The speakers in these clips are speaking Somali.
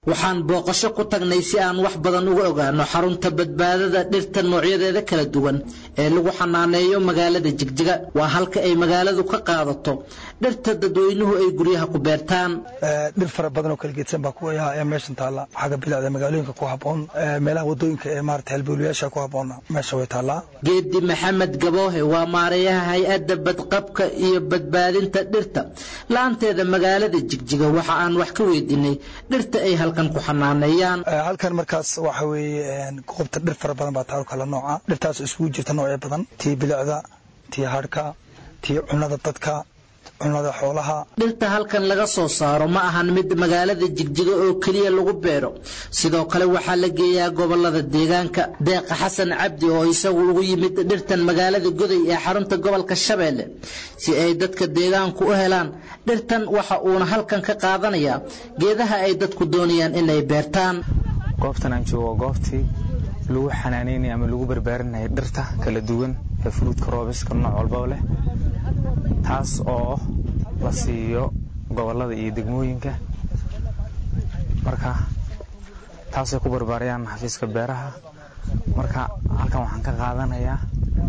waxaan booqasho ku tagnay si aan wax badan uga ogaano xarunta badbaadada dhirta noocyadeeda kala duwan ee lagu xanaaneeyo magaalada jigjiga waa halka ay magaaladu ka qaadato dhirta dadweynuhu ay guryaha ku beertaan dhir fara badan oo kala geedsan baa ku ee meeshan taalla xagga bilicda magaalooyinka ku habboon meelaha wadooyinka ee maarata halbowlayaasha ku habboon meesha way taallaa geedi maxamed gaboohe waa maareeyaha hay-adda badqabka iyo badbaadinta dhirta la-aanteeda magaalada jigjiga waxa aan wax ka weydiinay dhirta ay halkan ku xanaaneeyaan halkan markaas waxa weeye goobta dhir fara badan baa taalo kala nooca dhirtaas isugu jirta noocyo badan tii bilicda tii hadhka tii cunada dadka cunada xoolaha dhirta halkan laga soo saaro ma ahan mid magaalada jigjiga oo keliya lagu beero sidoo kale waxaa la geeyaa gobolada deegaanka deeqa xasan cabdi oo isagu ugu yimid dhirtan magaalada goday ee xarunta gobolka shabeelle si ay dadka deegaanku u helaan dhirtan waxa uuna halkan ka qaadanayaa geedaha ay dadku doonayaan inay beertaan goobtan aan joogo waa goobtii lagu xanaanaynaya ama lagu barbaarinaya dhirta kala duwan ee fruudka roobiska nooc walbaba leh taas oo la siiyo gobollada iyo degmooyinka marka taasay ku barbaarayaan xafiiska beeraha marka halkan waxaan ka qaadanayaa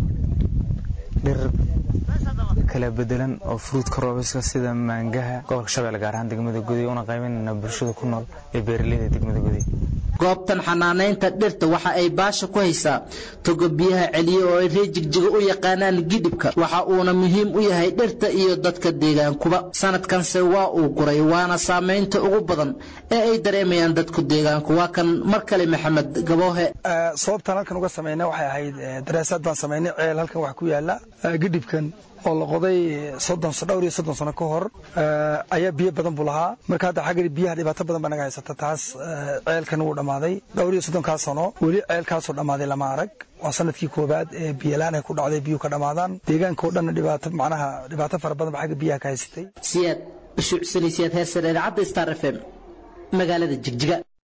dhir kala bedelan oo fruudka roobiska sida maangaha gobolka shabeelle gaar ahaan degmada guday una qaybanayna bulshada ku nool ee beeraleyda degmada guday goobtan xanaanaynta dhirta waxa ay baasha ku haysaa togo biyaha celiye oo ay reer jigjiga u yaqaanaan gidhibka waxa uuna muhiim u yahay dhirta iyo dadka deegaankuba sanadkanse waa uu guray waana saamaynta ugu badan ee ay dareemayaan dadku deegaanku waa kan mar kale maxamed gaboohe sababtaan halkan uga samayna waxay ahayd daraasaad baan samaynay ceel halkan wax ku yaala gidhibkan oo la qoday soddon dhowr iyo soddon sano ka hor ayaa biyo badan buu lahaa marka hadda xagga biyaha dhibaato badan baa naga haysata taas ceelkan wuu dhammaaday dhowr iyo soddonkaa sano weli ceelkaasoo dhammaaday lama arag waa sanadkii koobaad ee biyalaan ay ku dhacday biyuhu ka dhammaadaan deegaanka oo dhanna dhibaato macnaha dhibaato fara badan ba xagga biyaha ka haysatay siyaad bashuucsanaysiyaad heer sare idaacadda star f m magaalada jigjiga